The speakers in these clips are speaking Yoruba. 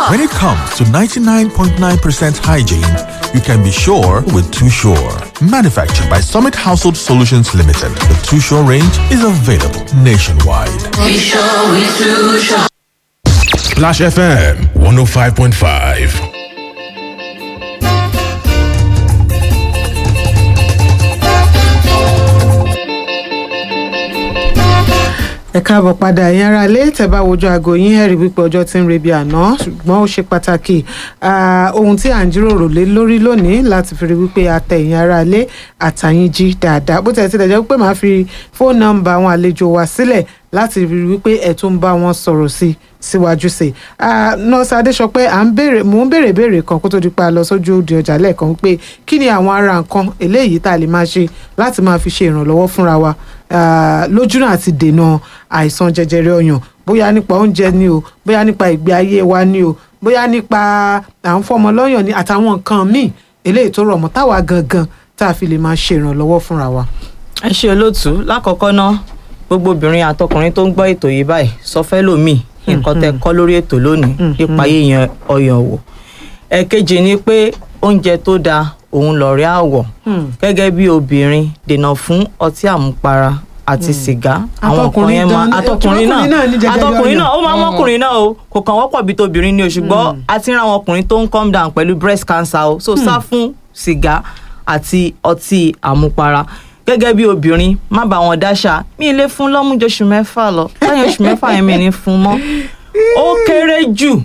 When it comes to 99.9% hygiene, you can be sure with Too Sure. Manufactured by Summit Household Solutions Limited, the Too Sure range is available nationwide. Be sure we too sure. Splash FM 105.5. ẹ káàbọ̀ padà ẹ̀yin ará ilé tẹ́ bá wojú aago yín ẹ̀rí wípé ọjọ́ tí ń rebi àná ṣùgbọ́n ó ṣe pàtàkì ah, ohun tí à ń jíròrò lé lórí lónìí láti fi rí wípé àtẹ ẹ̀yin ará ilé àtàyìn jí dáadáa bó tẹ̀ tilẹ̀ jẹ́ wípé màá fi fóònù nọ́mbà àwọn àlejò wa sílẹ̀ láti rí wípé ẹ̀ tún bá wọn sọ̀rọ̀ sí síwájú sí i nọ́ọ̀sì adéṣọpẹ́ à ń béèrè mò ń béèrè béèrè kan kó tó di pa lọ sójú òde ọjà lẹ́ẹ̀kan pé kí ni àwọn ara nǹkan eléyìí tá a lè máa ṣe láti máa fi ṣe ìrànlọ́wọ́ fúnra wa ah, lójúnà àti dènà àìsàn jẹjẹrẹ ọyàn bóyá nípa oúnjẹ ni o bóyá nípa ìgbé ayé wa ni o bóyá nípa à ń fọmọ lọ́yàn ni àtàwọn nǹkan míì eléyìí tó rọ̀ mọ́ táwa gangan tá a fi lè máa ṣe ìrànlọ́wọ́ fúnra wa. ẹ ṣe olóòtú lákọ̀ọ́kọ́ ná gbogbo obìnrin àtọkùnrin tó ń gbọ́ ètò yìí báyìí sọ fẹ́ lòmíì nǹkan tẹ kọ́ lórí ètò lónìí nípa yíyan ọyàn wò ẹ̀kejì ni pé oúnjẹ tó dáa òun lọ̀rẹ́ àwọ̀ gẹ́gẹ́ bí obìnrin dènà fún ọtí àmupara àti sìgá àwọn nǹkan yẹn máa Àtọkùnrin àtọkùnrin gan- náà ọkùnrin náà ní jẹjẹrẹ àtọkùnrin ọyàn. náà ó máa ń mọ́kùnrin náà o kò kàn wọ́pọ̀ bí tobìnrin ni o ṣùgbọ́n a ti ń ra àwọn ọkùnrin tó ń calm down pẹ̀lú breast cancer o so sá fún sìgá àti ọtí àmupara gẹ́gẹ́ bí obìnrin má bá wọn dáṣà mi ì lè fún lọ́mú ju oṣù mẹ́fà lọ lẹ́yìn oṣù mẹ́fà yẹn mi ní fún mọ́ ó kéré jù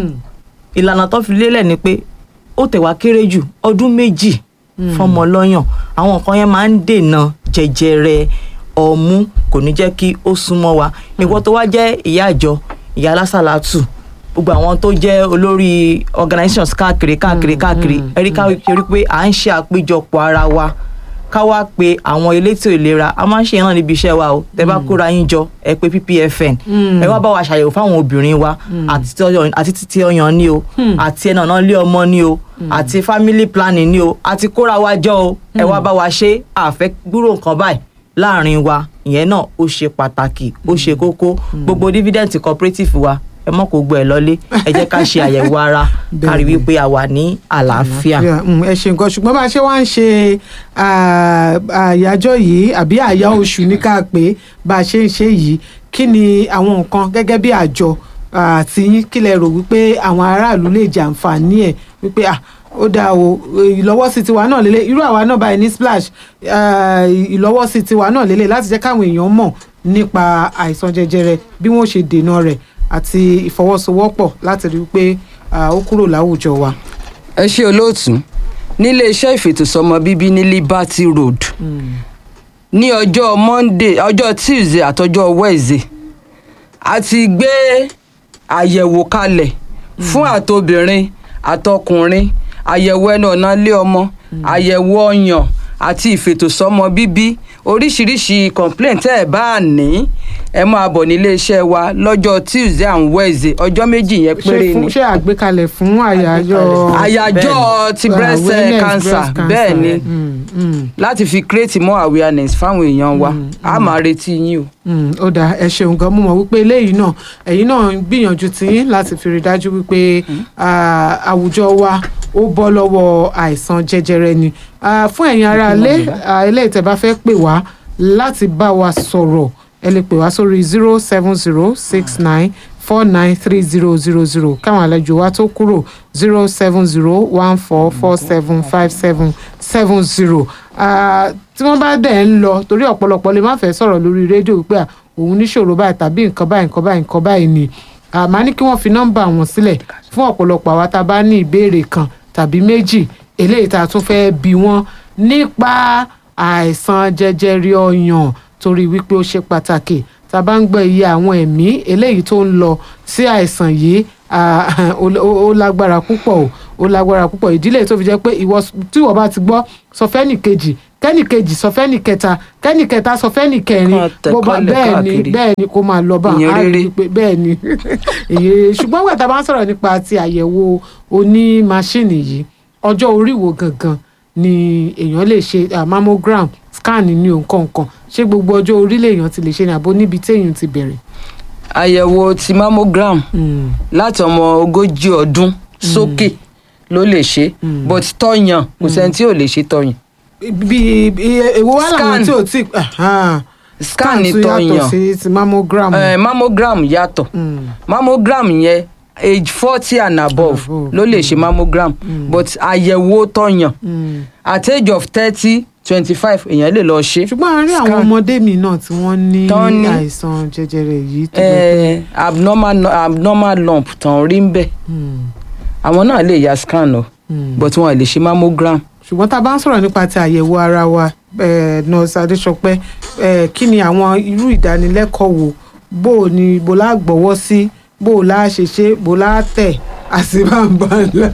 ìlànà tó fi lélẹ̀ ni pé ó tẹ̀wá kéré jù ọdún méjì fọmọ lọ́yàn àwọn nǹkan yẹn máa ń dènà jẹjẹrẹ ọmú kò ní jẹ́ kí ó súnmọ́ wa ìwọ tó wá jẹ́ ìyá àjọ ìyá alásàlátù gbogbo àwọn tó jẹ́ olórí organizations káàkiri káàkiri káàkiri ẹ̀rí káàkiri pé à ń ṣe àpéjọpọ̀ ara wa ká wá pe àwọn elétò ìlera a máa ń ṣe náà níbi iṣẹ́ wa o tẹ bá kóra yín jọ ẹ pé ppfn ẹ wá bá wa ṣàyẹ̀wò fáwọn obìnrin wa àti tí ọyàn- àti títí ọyàn ni o àti ẹnà náà lé ọmọ ni o àti family planning ni o àti kóra wa jọ o ẹ wá bá wa ṣe àfẹ́ gbúrò nǹkan báyìí láàrin wa ìyẹn náà ó ṣe pàtàkì ó ṣe kókó gbogbo dividend cooperative wa ẹ mọ̀ kó gbọ́ ẹ lọ́lé ẹ jẹ́ ká ṣe àyẹ̀wò ara ká rí wípé a wà ní àlàáfíà. Yeah, mm, ẹ ṣe nǹkan ṣùgbọ́n bá a ṣe wá ń ṣe ah, àyájọ́ yìí àbí àyá oṣù ní ká pé bá a ṣe ń ṣe yìí kí ni àwọn nǹkan gẹ́gẹ́ bí àjọ àti yín kí lẹ rò wípé àwọn aráàlú lè jàǹfààní ẹ̀ wípé ah ó dáa o ìlọ́wọ́sí tiwa náà lélẹ̀ irú àwa náà báyìí ní splash ah, ìlọ́wọ́sí tiwa náà lélẹ̀ láti jẹ́ káwọn èèyàn mọ̀ nípa àìsàn jẹjẹrẹ bí wọ́n ṣe dènà rẹ̀ àti ìfọwọ́sowọ́pọ̀ láti rí i pé ah, ó kúrò láwùjọ wa. ẹ ṣe olóòtú nílé iṣẹ́ ìfètòsọ́mọ bíbí ní liberty road ní ọjọ́ monday ọjọ́ tuesday àtọjọ́ wednesday a ti gbé àyẹ̀wò kalẹ̀ fún àtobìnrin àtọkùnrin àyẹ̀wò ẹnu ọ̀nà ilé ọmọ àyẹ̀wò ọyàn àti ìfètòsọ́mọ bíbí oríṣiríṣi complaint tẹ́ ẹ̀ bá ní ẹ máa bọ̀ nílé iṣẹ́ wa lọ́jọ́ tuesday and wednesday ọjọ́ méjì yẹn ṣe péré fún ni ṣe àgbékalẹ̀ fún àyájọ́ àyájọ́ ti uh, breast eh, awareness cancer breast cancer. bẹ́ẹ̀ ni Mm, mm, láti fi create more awareness fáwọn èèyàn wa a máa retí yín o. mm, ó dáa ẹ ṣeun gan mo mọ̀ wípé eléyìí náà ẹ̀yin náà ń gbìyànjú tí láti fi rí dájú wípé ah, àwùjọ wa ó bọ́ lọ́wọ́ àìsàn jẹjẹrẹ ni Ah, fún ẹ̀yin ará ilé ah, eléyìí tẹ́ bá fẹ́ pè wá láti bá wa sọ̀rọ̀ ẹ lè pè wá sórí zero seven zero six nine four nine three zero zero zero káwọn àlejò wa tó kúrò zero seven zero one four four seven five seven seven zero tí wọ́n bá dẹ̀ ń lọ torí ọ̀pọ̀lọpọ̀ lè má fẹ́ sọ̀rọ̀ lórí rédíò pé à, òun níṣòro báyìí tàbí nǹkan báyìí nǹkan báyìí nǹkan báyìí ni àmọ́ ní kí wọ́n fi nọ́mbà wọn sílẹ̀ fún ọ̀pọ̀lọpọ̀ àwa tá a bá ní ìbéèrè kan tàbí méjì eléyìí tá a tún fẹ́ bi wọ́n nípa àìsàn jẹjẹrẹ ọyàn torí wípé ó ṣe pàtàkì tá a bá ń gbọ́ iye àwọn ẹ̀mí eléyìí tó ń lọ sí àìsàn yìí ah, ó ó- ó lágbára púpọ̀ o ó lágbára púpọ̀ ìdílé tó fi jẹ́ pé ìwọ tí wọ́n bá ti gbọ́ sọ fẹ́nì kejì kẹ́nì kejì sọ fẹ́nì kẹta kẹ́nì kẹta sọ fẹ́nì kẹrin Kọ́ tẹ̀ bó bá kọ́lẹ̀ bẹ́ẹ̀ ni káàkiri. bẹ́ẹ̀ ni kó máa lọ bá Ìyẹn a rí rere. i pé bẹ́ẹ̀ ni èyí ṣùgbọ́n wẹ̀ tá a bá ń sọ̀rọ̀ nípa ti àyẹ̀wò oní máṣíìnì yìí ọjọ́ orí wo gangan ni èèyàn lè ṣe ah, mammogram scan ní nǹkan nǹkan ṣé gbogbo ọjọ́ orí lèèyàn ti lè ṣe ní àbó níbi téèyàn ti bẹ̀rẹ̀. àyẹ̀wò ti mammogram láti ọmọ ogójì ọdún sókè ló lè ṣe but tọyàn kò sẹ́ni tí ò lè ṣe tọyàn bí èwo wà láwọn Scan. tí ò tí ahan. Scan ni tún yàtọ̀ tọyàn. sí ti mammogram. Eh, mammogram yàtọ̀ mammogram yẹn age forty and above Above, ló lè ṣe mammogram but àyẹ̀wò tọyàn at age of thirty twenty five èèyàn lè lọ ṣe. ṣùgbọ́n a rí àwọn Scan. ọmọdé mi náà tí wọ́n ní Tán ní. àìsàn jẹjẹrẹ yìí tó jẹ́ pé Eh, abnormal abnormal lump tàn rí ń bẹ̀ àwọn náà lè ya scan o but wọn lè ṣe mammogram. ṣùgbọ́n tá a bá ń sọ̀rọ̀ nípa ti àyẹ̀wò ara wa eh, nurse adéṣọpẹ́ eh, kí ni àwọn irú ìdánilẹ́kọ̀ọ́ wo bó o ní bó la gbọ́wọ́ sí bó o la ṣe ṣe bó la tẹ̀ àti bá ń bá ń lọ.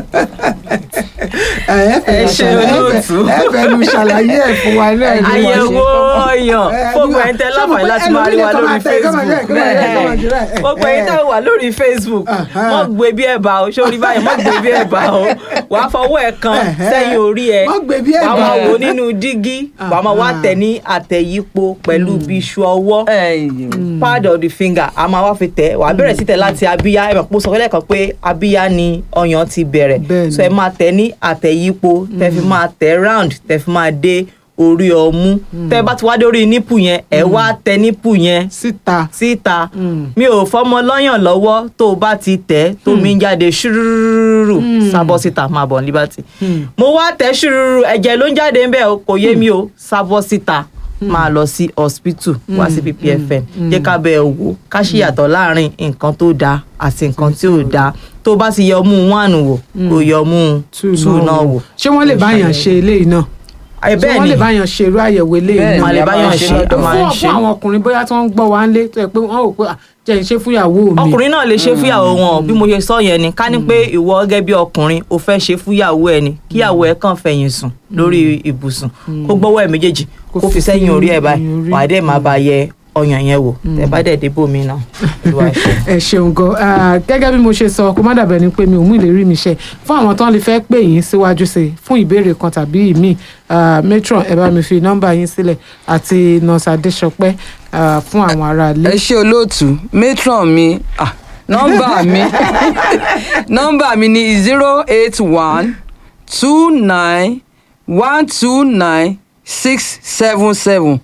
ẹ Ẹ ṣe olóòtú. ẹ fẹ́ nu ṣàlàyé ẹ̀ fún wa náà. ní wọ́n ṣe. àyẹ̀wò ọyàn Eh, gbogbo ẹ̀yin tẹ́ láǹfààní láti máa rí wa ẹlòmíì lórí kan máa tẹ̀, kan máa facebook jẹ́, kan máa jẹ́, kan máa jẹ́, Bẹ́ẹ̀. eh, gbogbo ẹ̀yin eh. tẹ́ wà lórí facebook Aha. mọ́ gbé bí ẹ̀bà o sórí báyìí mọ́ gbé bí ẹ̀bà o wà á fọwọ́ ẹ̀ kan Eh, eh. sẹ́yìn orí ẹ̀ Mọ́ gbé bí wà á ẹ̀bà. máa wò nínú dígí wà á máa wá Aha. tẹ̀ ní àtẹ̀yípo pẹ̀lú bí iṣu ọwọ́ pad of the finger a máa wá fi tẹ̀ wà á bẹ̀rẹ̀ sí tẹ̀ láti abíyá ẹ̀ mọ̀ pé ó sọ fẹ́lẹ́ kan pé abíyá ni ọyàn ti bẹ̀rẹ̀ Bẹ́ẹ̀ni. so ẹ máa tẹ̀ ní àtẹ̀yípo tẹ̀ fi máa tẹ̀ round tẹ̀ fi máa dé orí ọmú tẹ́ bá ti wá dé orí nípù yẹn ẹ wá tẹ nípù yẹn síta. síta Mm. mi ò fọmọ lọ́yàn lọ́wọ́ tó o bá ti tẹ̀ tó mi ń jáde ṣúrúrú sábọ́ síta máa bọ̀ ní liberty mo wá tẹ̀ ṣúrúrú ẹ̀jẹ̀ ló ń jáde ń bẹ̀ o, kò yé mi o sábọ́ síta máa lọ sí hospital wá sí ppfm jẹ́ ká bẹ̀ ẹ́ wò ká ṣìyàtọ̀ láàrin nǹkan tó dáa àti nǹkan tí ò dáa tó o bá ti yọ ọmú one wò kò yọ ọmú two náà wò. ṣé wọ́n lè báyàn ṣe eléyìí náà Ẹ, ṣé bẹ́ẹ̀ wọ́n ni lè báyàn ṣe irú àyẹ̀wò eléyìí Bẹ́ẹ̀ náà a lè a máa báyàn ń ṣe ṣe a máa ń fún ṣe. fún àwọn ọkùnrin bóyá tí wọ́n ń gbọ́ wá ń lé tó yẹ pé wọ́n rò pé "Ah, jẹ́ ìṣe fúnyàwó mi. ọkùnrin náà lè ṣe fúyàwó wọn bí mo ṣe sọ yẹn ni ká ní pé ìwọ gẹ́gẹ́ bí ọkùnrin o fẹ́ ṣe fúyàwó ẹ ni kíyàwó ẹ kàn fẹ̀yìn sùn lórí ibùsùn kó gbọ́wọ́ ẹ méjèèjì Kó kó fi fi sẹ́yìn orí ẹ ẹ̀yìn báyìí orí. wàá dẹ̀ máa bá yẹ ọyàn yẹn wò tẹ bá dẹ̀ débò mí náà Olúwa ṣe. ẹ ṣeun gan Ah, gẹ́gẹ́ bí mo ṣe sọ kó má dàbẹ̀ ni pé mi ò mú ìlérí mi ṣe fún àwọn tán lè fẹ́ pè yín síwájú sí i fún ìbéèrè kan tàbí ìmíì Ah, matron ẹ bá mi fi nọ́mbà yín sílẹ̀ àti nurse adéṣọpẹ́ ah, fún àwọn ará ilé. ẹ ṣe olóòtú matron mi ah, nọ́mbà mi nọ́mbà mi ni zero eight one two nine one two nine six seven seven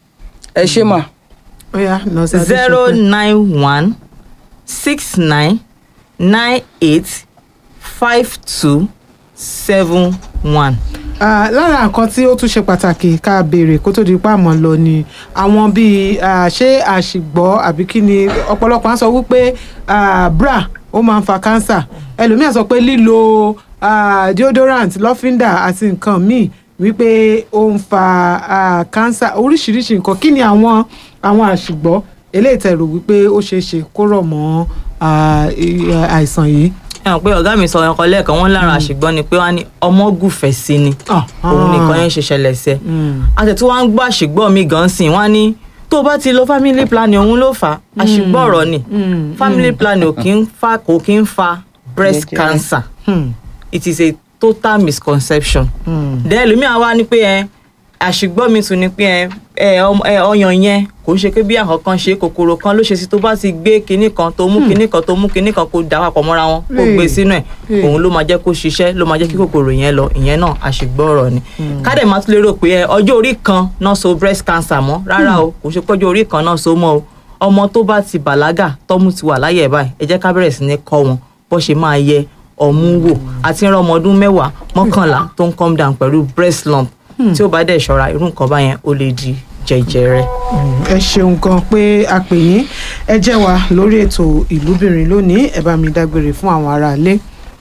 ẹ ṣe mà. Ó yá, nurse zero adéṣọpẹ́. nine one six nine nine eight five two seven one. Ah, lára nǹkan tí ó tún ṣe pàtàkì ká béèrè kó tó di pa àmọ́ lọ ni àwọn bíi ah, ṣé àṣìgbọ́ àbí kí ni ọ̀pọ̀lọpọ̀ á sọ wípé ah, bra ó máa ń fa cancer ẹlòmíà sọ pé lílo ah, deodorant lọ́fíńdà àti nǹkan míì wípé ó ń fa ah, cancer oríṣiríṣi nǹkan kí ni àwọn àwọn àṣìgbọ́ eléyìí tẹ́ rò wípé ó ṣeé ṣe kó rọ̀ mọ́ ah, i- àìsàn yìí. ẹ hàn pé ọ̀gá mi sọ ọkọ lẹ́ẹ̀kan wọ́n lára àṣìgbọ́n ni pé wọ́n á ní ọmọ gùfẹ̀ sí ni Ah, òun nìkan ah. yẹn ṣe ṣẹlẹ̀ sẹ́ Mm. àtẹ̀tí wọ́n á ń gbọ́ àṣìgbọ́n mi gan sìn wọ́n á ní tó o bá ti lo family planning òun ló fà á àṣìgbọ́n ọ̀rọ̀ ni Mm, family planning ò kí ń fa kò kí ń fa breast Jẹjẹrẹ. cancer Hmm. it is a total misconception Hmm. then ẹlòmíà wá ní pé ẹ àṣìgbọ́n mi tún ni pé ẹ ẹ ọm- ẹ, ọyàn yẹn kò ń ṣe pé bí àkàn kan ṣe kòkòrò kan ló ṣe sí tó bá ti gbé kinní kan tó mú kinní kan tó mú kinní kan kó dà papọ̀ mọ́ra wọn kó Hey. gbé sínú ẹ̀ Hey. òun ló máa jẹ́ kó ṣiṣẹ́ ló máa jẹ́ kí kòkòrò yẹn lọ ìyẹn náà àṣìgbọ́n ọ̀rọ̀ ni kádẹ̀ máa tún lérò pé ẹ ọjọ́ orí kan náà so breast cancer mọ́ rárá o kò ṣe pọ́jọ́ orí kan náà so mọ́ o ọmọ tó bá ti bàlágà tọ́mú ti wà láyé ẹ̀ báyìí ẹ jẹ́ ká bẹ̀rẹ̀ sí ní kọ́ wọn bó ṣe máa yẹ ọmú wò àti ìran ọmọ ọdún mẹ́wàá mọ́kànlá tó ń come down pẹ̀lú breast lump tí ó bá dẹ̀ ṣọ́ra irú nǹkan báyẹn ó lè di jẹjẹrẹ. ẹ ṣeun gan pé a pè yín ẹ jẹ́ wa lórí ètò ìlúbìnrin lónìí ẹ bá mi dágbére fún àwọn aráalé.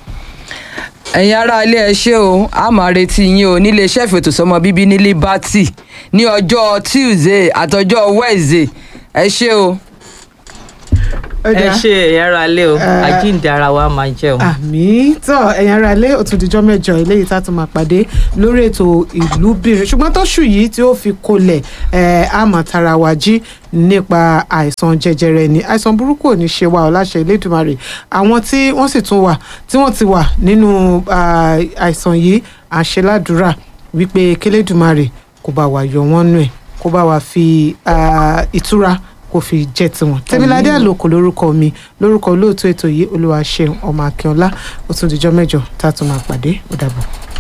ẹ̀yin ará ilé ẹ ṣé o a máa retí yín o nílé iṣẹ́ ìfètòsọ́mọ bíbí ní liberty ní ọjọ́ tuesday àtọjọ́ wednesday ẹ ṣé o. ẹ ṣe ẹ̀yà ara lé o Eh, àjíǹde ara wa máa jẹ́ o. àmì tó ẹ̀yin aráalé ó tún dijọ́ mẹ́jọ eléyìí tá a tún máa pàdé lórí ètò ìlúbìnrin ṣùgbọ́n tóṣù yìí tí ó fi kolẹ̀ ẹ̀ á mọ̀ tara wa jí nípa àìsàn jẹjẹrẹ ni àìsàn burúkú ò ní ṣe wa ọ̀láṣẹ Elédùmarè àwọn tí wọ́n sì tún wà tí wọ́n ti wà nínú ah, àìsàn yìí àṣeládùúrà wípé kélédùmarè kó bá wa yọ wọ́n nù ẹ̀ kó bá wa fi ah, ìtura kó fi jẹ́ tiwọn tèmiládé àlòkù lórúkọ mi lórúkọ olóòtú ètò yìí olúwa ṣeun ọmọ akínọlá ó tún dijọ́ mẹ́jọ tá a tún máa pàdé ó dàbọ̀.